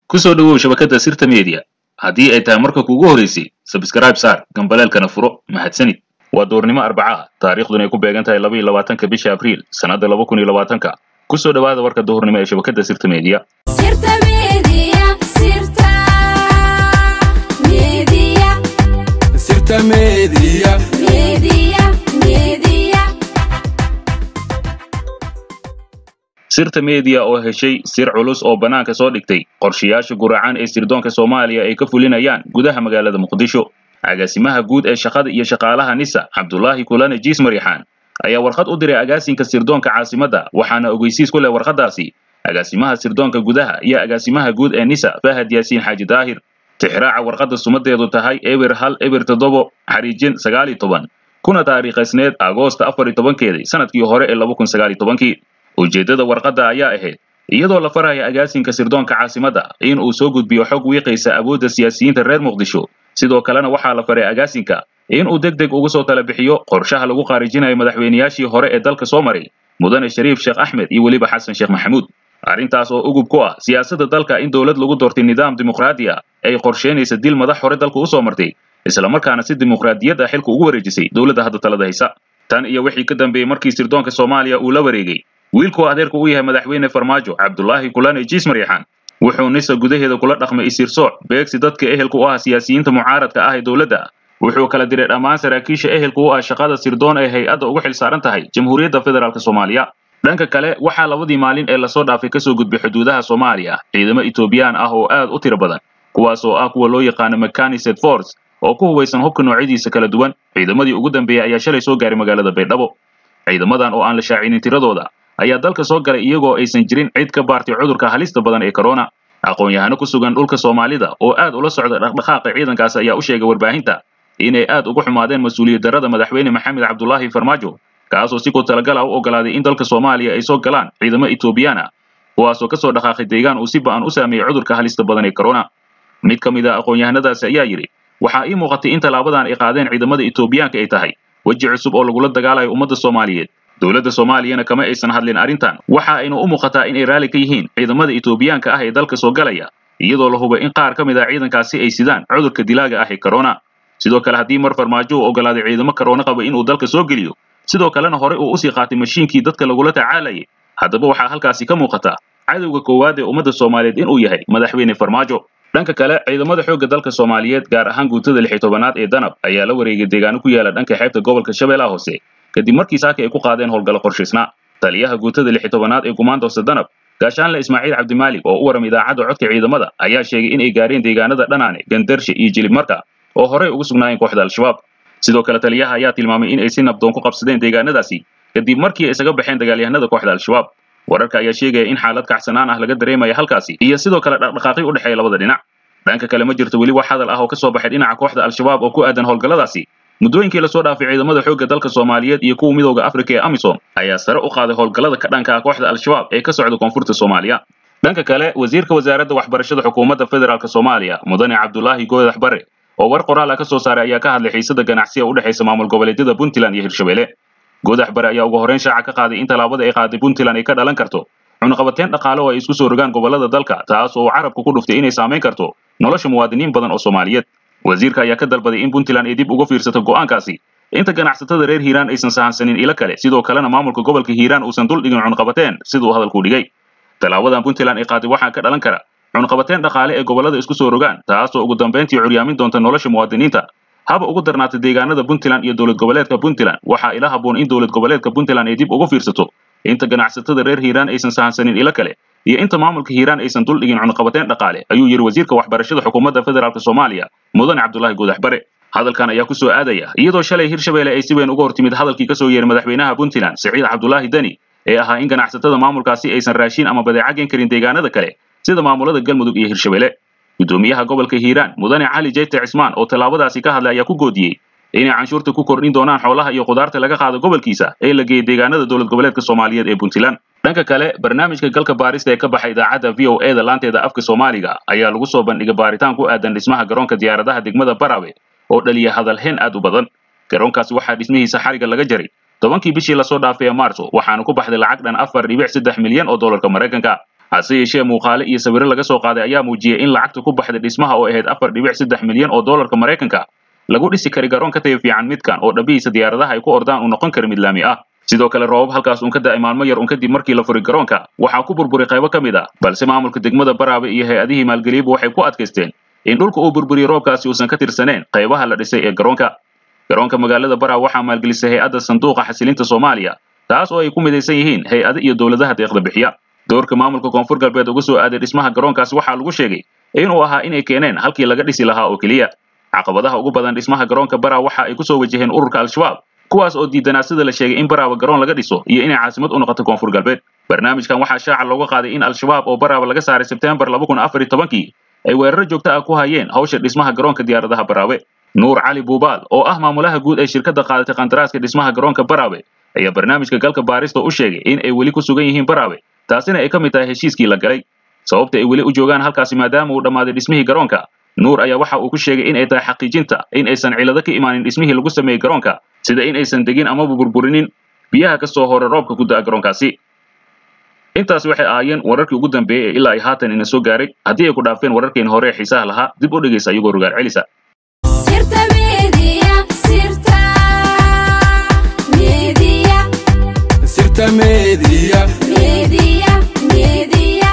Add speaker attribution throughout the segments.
Speaker 1: ku soo dhowow shabakadda sirta media haddii ay tahay marka kuugu horeysay sabskrayb saar gambaleelkana furo mahadsanid waa duurnimo arbaca ah taariikhduna ay ku beegan tahay laba iyo labaatanka bisha abriil sannadda laba kun iyo labaatanka ku soo dhowaada warka duhurnimo ee shabakadda sirta media
Speaker 2: Sirta Media, Sirta Media,
Speaker 3: Sirta Media.
Speaker 2: Media, Media.
Speaker 1: sirta media oo heshay sir culus oo bannaanka soo dhigtay qorshayaasha guracan ee sirdoonka soomaaliya ay ka fulinayaan gudaha magaalada muqdisho agaasimaha guud ee shaqada iyo shaqaalaha nisa cabdulaahi kulane jiis mariixaan ayaa warqad u diray agaasinka sirdoonka caasimadda waxaana ogeysiis ku leh warqaddaasi agaasimaha sirdoonka gudaha iyo agaasimaha guud ee nisa fahad yaasiin xaaji daahir tixraaca warqadda sumadeedu tahay eber hal eber toddobo xariijin sagaal iyo toban kuna taariikhaysneed agoosta afar iyo tobankeedii sanadkii hore ee laba kun sagaal iyo tobankii ujeeddada warqadda ayaa ahayd iyadoo la faraya agaasinka sirdoonka caasimadda in uu soo gudbiyo xog wiiqaysa awoodda siyaasiyiinta reer muqdisho sidoo kalena waxaa la faray agaasinka in uu deg deg uga soo tala bixiyo qorshaha lagu khaarijinayo madaxweynayaashii hore ee dalka soo maray mudane shariif sheekh axmed iyo weliba xasan sheekh maxamuud arrintaas oo ugub ku ah siyaasadda dalka in dowlad lagu doortay nidaam dimuqraadi ah ay qorsheynaysa dil madax hore dalka usoo martay islamarkaana si dimuqraadiyad ah xilka ugu wareejisay dowladda hadda talada haysa tan iyo wixii ka dambeeyey markii sirdoonka soomaaliya uu la wareegay wiilkuu adeerka u yahay madaxweyne farmaajo cabdulaahi kulane jiis mariixaan wuxuu nisa gudaheeda kula dhaqmay isirsooc beegsi dadka ehelka u ah siyaasiyiinta mucaaradka ah ee dowladda wuxuu kala diray dhammaan saraakiisha ehelka u ah shaqada sirdoon ee hay-adda ugu xil saaran tahay jamhuuriyadda federaalk soomaaliya dhanka kale waxaa labadii maalin ee lasoo dhaafay kasoo gudbay xuduudaha soomaaliya ciidamo etoobiyaan ah oo aad u tiro badan kuwaas oo ah kuwa loo yaqaano mechanised force oo ku hubaysan hubka noocyadiisa kala duwan ciidamadii ugu dambeeyey ayaa shalay soo gaaray magaalada baydhabo ciidamadan oo aan la shaacinin tiradooda ayaa dalka soo galay iyagoo aysan jirin cid ka baartay cudurka halista badan ee corona aqoon-yahano ku sugan dhulka soomaalida oo aad ula socda dhaqdhaqaaqa ciidankaas ayaa u sheegay warbaahinta inay aad ugu xumaadeen mas-uuliyad darrada madaxweyne maxamed cabdulaahi farmaajo kaasoo si ku talagala u ogolaaday in dalka soomaaliya ay soo galaan ciidamo etoobiyaan ah kuwaasoo kasoo dhaqaaqay deegaan uu si ba'an u saameeyey cudurka halista badan ee corona mid ka mid a aqoon-yahanadaasi ayaa yidhi waxaa ii muuqatay in tallaabadan ay qaadeen ciidamada etoobiyaanka ay tahay weji cusub oo lagula dagaalayo ummadda soomaaliyeed dowladda soomaaliyana kama aysan hadlin arrintan waxa aynu u muuqataa in ay raalli ka yihiin ciidamada etoobiyaanka ah ee dalka soo galaya iyadoo la hubay in qaar ka mid ah ciidankaasi ay sidaan cudurka dilaaga ah ee corona sidoo kale haddii mar farmaajo uu ogolaaday ciidamo corona qaba inuu dalka soo geliyo sidoo kalena hore uu usii qaatay mashiinkii dadka lagula tacaalayay haddaba waxaa halkaasi ka muuqata cadowga koowaad ee ummadda soomaaliyeed inuu yahay madaxweyne farmaajo dhanka kale ciidamada xoogga dalka soomaaliyeed gaar ahaan guutada lix iyo tobanaad ee danab ayaa la wareegay deegaano ku yaala dhanka xeebta gobolka shabeellaha hoose kadib markii saaka ay ku qaadeen howlgallo qorshaysnaa taliyaha guutada lix iyo tobanaad ee gumaandoose danab gaashaanle ismaaciil cabdimaalig oo u waram idaacadda codka ciidamada ayaa sheegay in ay gaareen deegaanada dhanaane gandarshe iyo jilib marka oo horey ugu sugnaayeen kooxda al-shabaab sidoo kale taliyaha ayaa tilmaamay in ay si nabdoon ku qabsadeen deegaanadaasi kadib markii ay isaga baxeen dagaalyahanada kooxda al-shabaab wararka ayaa sheegaya in xaalad kacsanaan ah laga dareemaya halkaasi iyo sidoo kale dhaqdhaqaaqyo u dhexeeya labada dhinac dhanka kale ma jirto weli wax hadal ah oo ka soo baxay dhinaca kooxda al-shabaab oo ku aadan howlgalladaasi muddooyinkii lasoo dhaafay ciidamada xoogga dalka soomaaliyeed iyo kuwa midooda afrika ee amisom ayaa sare u qaaday howlgallada ka dhanka ah kooxda al-shabaab ee ka socda koonfurta soomaaliya dhanka kale wasiirka wasaaradda waxbarashada xukuumadda federaalk soomaaliya mudane cabdulaahi goodax bare oo war qoraal ah ka soo saaray ayaa ka hadlay xiisada ganacsiga u dhexaysa maamul goboleedyada puntland iyo hirshabelle goodax bare ayaa ugu horreyn shaaca ka qaaday in tallaabada ay qaaday puntland ay ka dhalan karto cunaqabateyn dhaqaale oo ay isku soo rogaan gobollada dalka taas oo uu carabku ku dhuftay inay saamayn karto nolosha muwaadiniin badan oo soomaaliyeed wasiirka ayaa ka dalbaday in puntland ay dib uga fiirsato go'aankaasi inta ganacsatada reer hiiraan aysan sahansanin ilo kale sidoo kalena maamulka gobolka hiiraan uusan dul dhigin cunqabateen siduu hadalku dhigay tallaabadan puntland ay qaaday waxaa ka dhalan kara cunqabateen dhaqaale ee gobollada isku soo rogaan taasoo ugu dambayntii curyaamin doonta nolosha muwaadiniinta haba ugu darnaatay deegaanada puntland iyo dowlad goboleedka puntland waxaa ila haboon in dowlad goboleedka puntland ay dib uga fiirsato inta ganacsatada reer hiiraan aysan sahansanin ilo kale iyo inta maamulka hiiraan aysan dul dhigin cunqabateen dhaqaale ayuu yidhi wasiirka waxbarashada xukuumadda federaalk soomaaliya mudane cabdulaahi goodax bare hadalkan ayaa ku soo aadaya iyadoo shalay hirshabelle ay si weyn uga hortimid hadalkii ka soo yeeray madaxweynaha puntland siciid cabdulaahi deni ee ahaa in ganacsatada maamulkaasi aysan raashin ama badeeca geen karin deegaanada kale sida maamulada galmudug iyo hirshabelle guddoomiyaha gobolka hiiraan mudane cali jeyte cismaan oo tallaabadaasi ka hadlay ayaa ku goodiyey inay canshuurta ku kordhin doonaan xoolaha iyo khudaarta laga qaado gobolkiisa ee la geeyey deegaanada dowlad goboleedka soomaaliyeed ee puntland dhanka kale barnaamijka galka baarista ee ka baxay idaacadda v o e da laanteeda afka soomaaliga ayaa lagu soo bandhigay baaritaan ku aadan dhismaha garoonka diyaaradaha degmada barawe oo dhaliya hadalheen aad u badan garoonkaasi waxaa dhismihiisa xariga laga jaray tobankii bishii lasoo dhaafay ee maarso waxaana ku baxday lacag dhan afar dhibic saddex milyan oo doolarka maraykanka hase yeeshee muuqaale iyo sawirro laga soo qaaday ayaa muujiyey in lacagta ku baxday dhismaha oo ahayd afar dhibic saddex milyan oo doolarka maraykanka lagu dhisi kari garoon ka tayo fiican midkan oo dhabihiisa diyaaradaha ay ku ordaan uu noqon kara mid laami ah sidoo kale roobab halkaas uun ka da'ay maalmo yar un kadib markii la furay garoonka waxaa ku burburay qaybo ka mid ah balse maamulka degmada baraabe iyo hay-adihii maalgeliyaba waxay ku adkaysteen in dhulka uu burburiyey roobkaasi uusan ka tirsaneen qaybaha la dhisay ee garoonka garoonka magaalada baraabe waxaa maalgelisay hay-adda sanduuqa xasilinta soomaaliya taas oo ay ku midaysan yihiin hay-ado iyo dowladaha deeqda bixiya doorka maamulka koonfur galbeed uga soo aaday dhismaha garoonkaasi waxaa lagu sheegay inuu ahaa inay keeneen halkii laga dhisi lahaa oo keliya caqabadaha ugu badan dhismaha garoonka baraawe waxa ay ku soo wajaheen ururka al-shabaab kuwaas oo diidanaa sida la sheegay in baraawe garoon laga dhiso iyo inay caasimad u noqoto koonfur galbeed barnaamijkan waxaa shaaca looga qaaday in al-shabaab oo baraawe laga saaray sebteembar laba kun afar iyo tobankii ay weeraro joogto ah ku hayeen hawsha dhismaha garoonka diyaaradaha baraawe nuur cali buubaal oo ah maamulaha guud ee shirkadda qaadatay qandaraaska dhismaha garoonka baraawe ayaa barnaamijka galka baarista u sheegay in ay weli ku sugan yihiin baraawe taasina ay ka mid tahay heshiiskii la galay sababta ay weli u joogaan halkaasi maadaama uu dhammaaday dhismihii garoonka nuur ayaa waxa uu ku sheegay in ay tahay xaqiijinta in aysan cilado ka imaanin dhismihii lagu sameeyey garoonka sida in aysan degin amaba burburinin biyaha ka soo hora roobka ku da'a garoonkaasi intaas waxay ahaayeen wararkii ugu dambeeyey ee ilaa ay haatan ina soo gaaray haddii ay ku dhaafeen wararkeena hore ee xiisaha lahaa dib u dhegaysa iyagoo rogaal celisa
Speaker 2: sirta media sirta media
Speaker 3: sirta media
Speaker 2: media media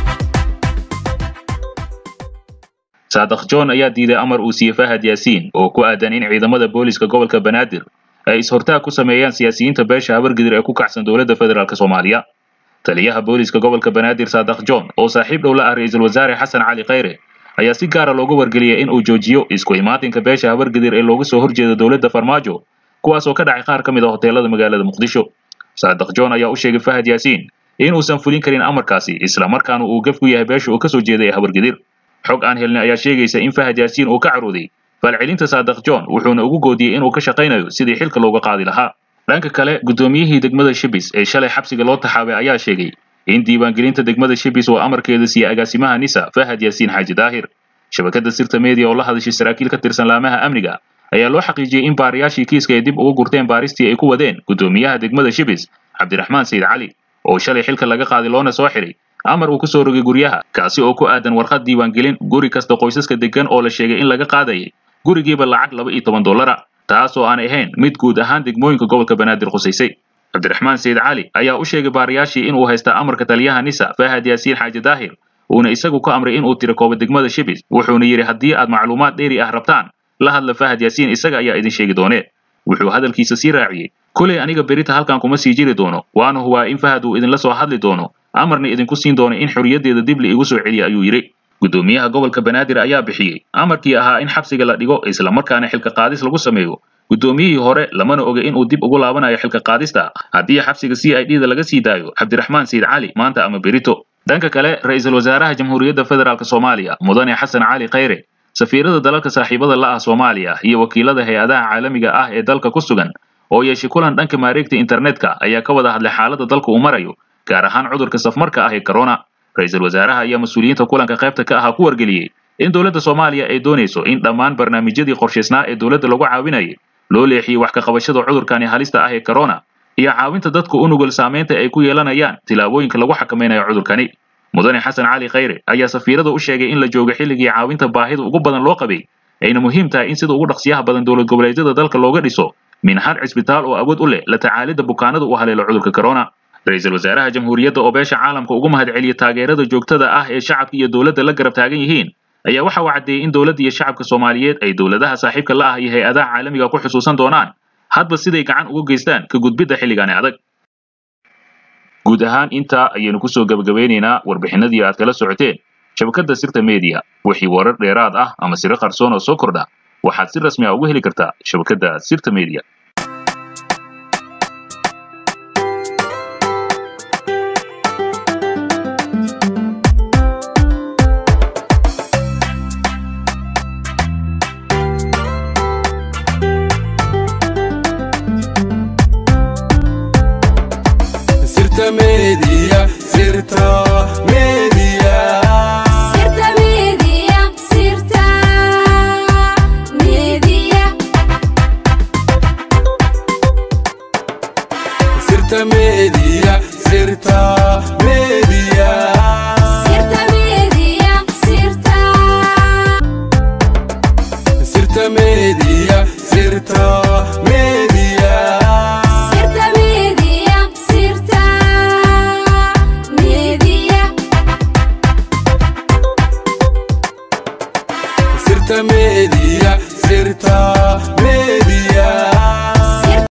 Speaker 1: saadaq john ayaa diiday amar uu siiyey fahad yaasiin oo ku aadan in ciidamada booliska gobolka banaadir ay is-hortaag ku sameeyaan siyaasiyiinta beesha habargidir ee ku kacsan dowladda federaalk soomaaliya taliyaha booliska gobolka banaadir saadaq john oo saaxiib dhow la ah ra-iisul wasaare xasan cali khayre ayaa si gaara loogu wargeliyey in uu joojiyo isku imaatinka beesha habargidir ee looga soo horjeeda dowladda farmaajo kuwaas oo ka dhacay qaar ka mid a hoteelada magaalada muqdisho saadaq john ayaa u sheegay fahad yaasiin in uusan fulin karin amarkaasi isla markaana uu gaf ku yahay beesha uu ka soo jeeday ee habargidir xog aan helnay ayaa sheegaysa in fahad yaasiin uu ka carooday falcelinta saadaq john wuxuuna ugu goodiyey inuu ka shaqaynayo sidii xilka looga qaadi lahaa dhanka kale guddoomiyihii degmada shibis ee shalay xabsiga loo taxaabay ayaa sheegay in diiwaangelinta degmada shibis oo amarkeeda siiyey agaasimaha nisa fahad yaasiin xaaji daahir shabakadda sirta media oo la hadashay saraakiil ka tirsan laamaha amniga ayaa loo xaqiijiyey in baariyaashii kiiska ay dib uga gurteen baaristii ay ku wadeen guddoomiyaha degmada shibis cabdiraxmaan sayid cali oo shalay xilka laga qaaday loona soo xiray amar uu ku soo rogay guryaha kaasi oo ku aadan warqad diiwaangelin guri kasta qoysaska degan oo la sheegay in laga qaadayay gurigiiba lacag laba iyo toban dollara taas oo aan ahayn mid guud ahaan degmooyinka gobolka banaadir khusaysay cabdiraxmaan sayid cali ayaa u sheegay baariyaashii inuu haysta amarka taliyaha nisa fahad yaasiin xaaji daahir uuna isagu ku amray inuu tiro koobo degmada shibis wuxuuna yidhi haddii aad macluumaad dheeri ah rabtaan la hadla fahad yaasiin isaga ayaa idin sheegi doonee wuxuu hadalkiisa sii raaciyey kulay aniga berita halkan kuma sii jiri doono waana hubaa in fahad uu idinla soo hadli doono amarna idinku siin doono in xorriyaddeeda dib la igu soo celiya ayuu yidhi guddoomiyaha gobolka banaadir ayaa bixiyey amarkii ahaa in xabsiga la dhigo isla markaana xilka qaadis lagu sameeyo guddoomiyihii hore lamana oga inuu dib ugu laabanayo xilka qaadista haddii xabsiga c i d da laga sii daayo cabdiraxmaan sayid cali maanta ama berito dhanka kale ra-iisul wasaaraha jamhuuriyadda federaalk soomaaliya mudane xasan cali khayre safiirada dalalka saaxiibada la ah soomaaliya iyo wakiilada hay-adaha caalamiga ah ee dalka ku sugan oo yeeshay kulan dhanka maareegta internetka ayaa ka wada hadlay xaaladda dalka uu marayo gaar ahaan cudurka safmarka ah ee corona ra-iisul wasaaraha ayaa mas-uuliyiinta kulanka qaybta ka ahaa ku wargeliyey in dowladda soomaaliya ay doonayso in dhammaan barnaamijyadii qorshaysnaa ee dowladda lagu caawinayay loo leexiyey wax ka qabashada cudurkani halista ah ee corona iyo caawinta dadku u nugul saamaynta ay ku yeelanayaan tilaabooyinka lagu xakamaynayo cudurkani mudane xasan cali khayre ayaa safiirada u sheegay in la joogo xilligii caawinta baahida ugu badan loo qabay ayna muhiim tahay in sida ugu dhaqsiyaha badan dowlad goboleedyada dalka looga dhiso minhad cisbitaal oo awood u leh la tacaalidda bukaanada u haleelo cudurka corona ra-iisul wasaaraha jamhuuriyadda oo beesha caalamka ugu mahadceliyey taageerada joogtada ah ee shacabka iyo dowladda la garab taagan yihiin ayaa waxa uu caddeeyey in dowladda iyo shacabka soomaaliyeed ay dowladaha saaxiibka la ah iyo hay-adaha caalamiga ku xusuusan doonaan hadba siday gacan uga geystaan ka gudbidda xilligaani adag guud ahaan intaa ayaynu kusoo gabagabeynaynaa warbixinadii aad kala socoteen shabakadda sirta media wixii warar dheeraad ah ama siro qarsoon oo soo kordha waxaad si rasmi ah uga heli kartaa shabakadda sirta media
Speaker 3: sirta media sirta media
Speaker 2: sirta media sirta media
Speaker 3: sirta media sirta media